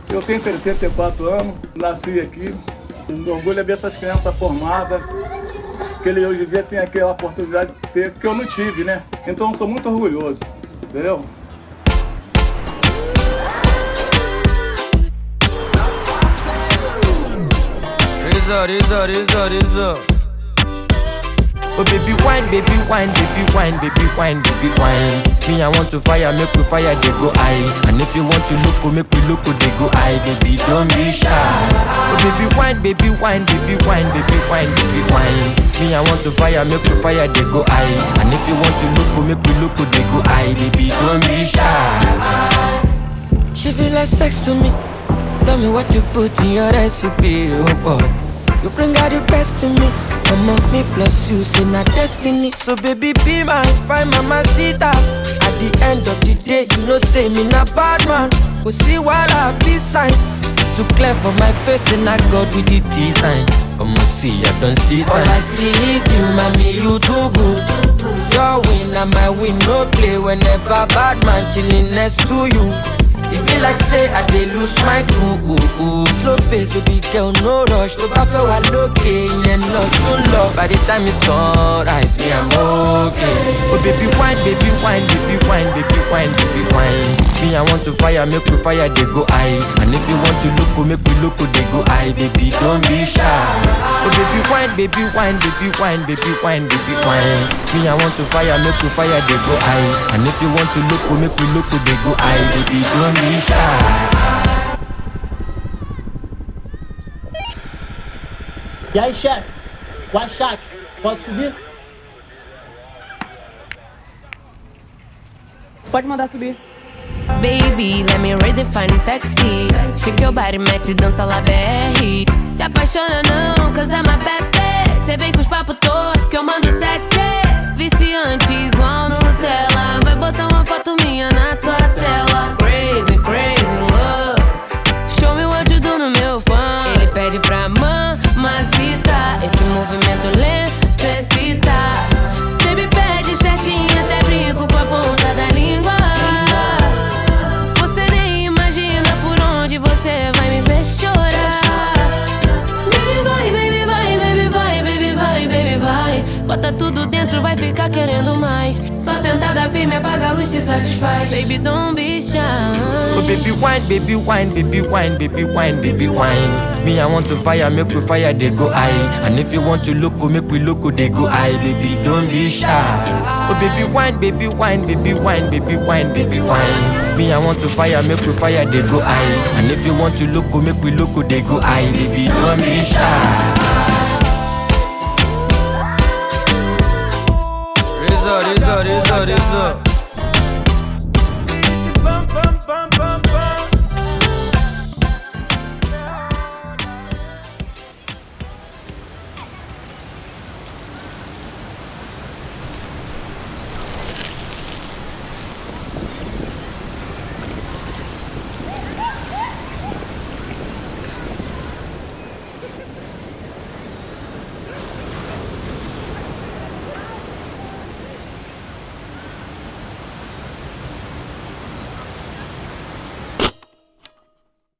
Eu tenho 74 anos, nasci aqui. O orgulho é ver essas crianças formadas, que ele hoje em dia tem aquela oportunidade de ter, que eu não tive, né? Então eu sou muito orgulhoso, entendeu? Razor, razor, razor, razor. Oh baby wine, baby wine, baby wine, baby wine, baby wine. Me I want to fire, make we fire, they go high. And if you want to look, oh, make we look, oh, they go high. Baby, don't be shy. Oh baby wine, baby wine, baby wine, baby wine, baby wine. Me I want to fire, make we fire, they go high. And if you want to look, oh, make we look, oh, they go high. Baby, don't be shy. She feel like sex to me. Tell me what you put in your recipe, oh boy. You bring out the best in me. Mama, me plus you, say not destiny. So baby, be mine, find mama sita. At the end of the day, you know say me not bad man. Go see what I be sign. Too clear for my face, and I got with the design. I'ma see, I don't see sign. All I see is you, mommy, you too good. Your win and my win, no play. Whenever bad man chilling next to you. It be like say I dey lose my cool Slow pace baby girl no rush Tó bá fẹ́ wà lókè yẹn lọ tún lọ By the time it's sunrise me I'm okay Oh baby wine baby wine baby wine baby wine baby wine Me I want to fire make we fire dey go high And if you want to look make we look dey go high Baby don't be shy Oh baby wine baby wine baby wine baby wine baby wine Me I want to fire make we fire dey go high And if you want to look make we look dey go high Baby don't be shy E aí, chefe? Guaxaque, pode subir? Pode mandar subir. Baby, let me redefine sexy. Shake your body, mete dança lá BR. Se apaixona não, cause I'm a bad bitch. Cê vem com os papos todos que eu mando sete. Viciante igual Nutella. Vai botar uma foto minha na tua tela. Crazy, crazy love. Show me what you do no meu fã. Ele pede pra mamacita. Esse movimento lento excita. Cê me pede certinho, até brinco com a ponta da língua. Você nem imagina por onde você vai me ver chorar. Baby vai, baby vai, baby vai, baby vai, baby vai. Bota tudo dentro, vai ficar querendo mais. Só sentada firme, apaga a luz se satisfaz. Baby, don't be shy. Oh baby wine, baby wine, baby wine, baby wine, baby wine. Me I want to fire, make we fire, they go high. And if you want to look, make we look, they go high. Baby, don't be shy. Oh baby wine, baby wine, baby wine, baby wine, baby wine. Me I want to fire, make we fire, they go high. And if you want to look, make we look, they go high. Baby, don't be shy. Razor, razor, razor, razor.